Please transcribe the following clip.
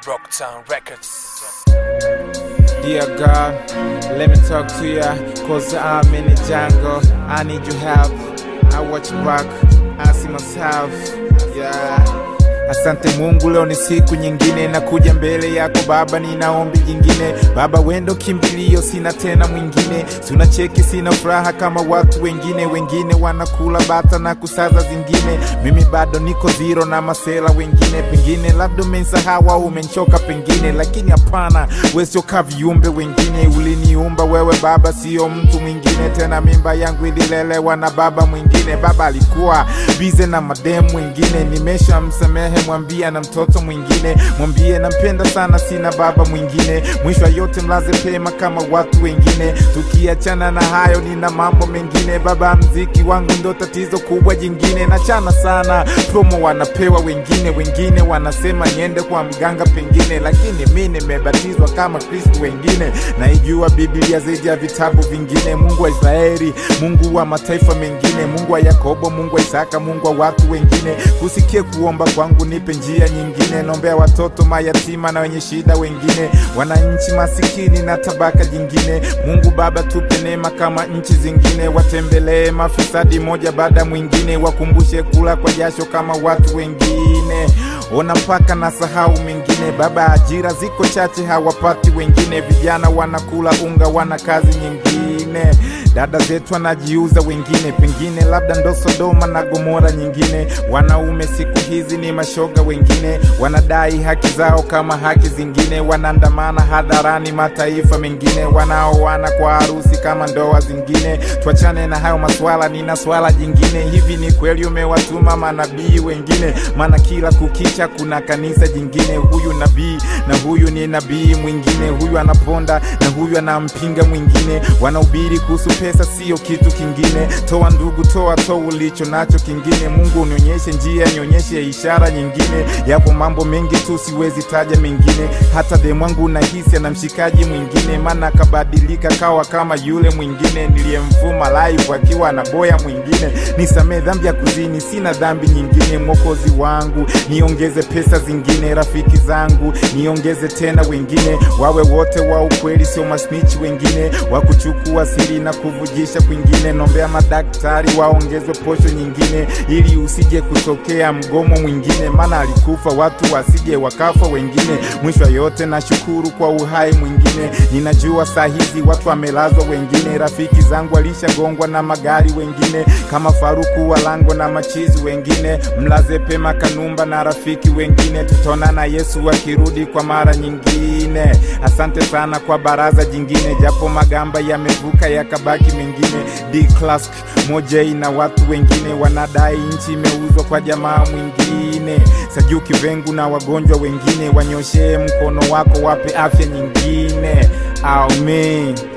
Rocktown Records. Dear God, let me talk to ya, cause I'm in the jungle. I need your help. I watch back, I see myself. Yeah. Asante Mungu, leo ni siku nyingine, nakuja mbele yako Baba, nina ombi jingine. Baba wendo kimbilio, sina tena mwingine. Sina cheki, sina furaha kama watu wengine. Wengine wanakula bata na kusaza zingine, mimi bado niko zero na masela wengine. Pengine labda umensahau au umenchoka pengine, lakini hapana, wewe sio ka viumbe wengine. Uliniumba wewe Baba, sio mtu mwingine tena. Mimba yangu ililelewa na baba mwingine. Baba alikuwa bize na mademu wengine, nimeshamsamehe mwambie na mtoto mwingine, mwambie nampenda sana, sina baba mwingine. Mwisho wa yote mlaze pema kama watu wengine. Tukiachana na hayo, nina mambo mengine. Baba, mziki wangu ndo tatizo kubwa jingine. Nachana sana promo wanapewa wengine, wengine wanasema niende kwa mganga pengine, lakini mi nimebatizwa kama Kristo wengine. Naijua Biblia zaidi ya vitabu vingine. Mungu wa Israeli, Mungu wa mataifa mengine, Mungu wa Yakobo, Mungu wa Isaka, Mungu wa watu wengine. Kusikie kuomba kwangu, nipe njia nyingine. Nombea watoto mayatima na wenye shida wengine, wananchi masikini na tabaka jingine. Mungu Baba, tupe neema kama nchi zingine, watembelee mafisadi moja baada mwingine, wakumbushe kula kwa jasho kama watu wengine. Ona mpaka na sahau mengine Baba, ajira ziko chache, hawapati wengine. Vijana wanakula unga, wana kazi nyingine. Dada zetu wanajiuza wengine, pengine labda ndo Sodoma na Gomora nyingine. Wanaume siku hizi ni mashoga wengine, wanadai haki zao kama haki zingine. Wanaandamana hadharani mataifa mengine, wanaoana kwa harusi kama ndoa zingine. Tuachane na hayo maswala, nina swala jingine. Hivi ni kweli umewatuma manabii wengine? Maana kila kukicha kuna kanisa jingine. Huyu nabii na huyu ni nabii mwingine, huyu anaponda na huyu anampinga mwingine. Wanahubiri kuhusu pesa, sio kitu kingine. Toa ndugu, toa toa ulicho nacho kingine. Mungu unionyeshe njia, nionyeshe ishara nyingine. Yapo mambo mengi tu, siwezi taja mengine. Hata demu wangu nahisi ana mshikaji mwingine, maana akabadilika kawa kama yule mwingine niliyemvuma live akiwa na boya mwingine. Nisamee dhambi ya kuzini, sina dhambi nyingine. Mwokozi wangu, niongeze pesa zingine. Rafiki zangu, niongeze tena wengine, wawe wote wa ukweli, sio masnichi wengine wa kuchukua siri na kuvujisha kwingine. Nombea madaktari waongezwe posho nyingine, ili usije kutokea mgomo mwingine, maana alikufa watu wasije wakafa wengine. Mwisho wa yote nashukuru kwa uhai mwingine. Ninajua saa hizi watu wamelazwa wengine, rafiki zangu walishagongwa na magari wengine, kama Faruku Walango na machizi wengine. Mlaze pema Kanumba na rafiki wengine, tutaonana Yesu akirudi kwa mara nyingine. Asante sana kwa baraza jingine, japo magamba yamevuka yakabaki mengine. D Clask Mojei na watu wengine wanadai nchi imeuzwa kwa jamaa mwingine. Sajuki Vengu na wagonjwa wengine, wanyoshee mkono wako, wape afya nyingine. Amen.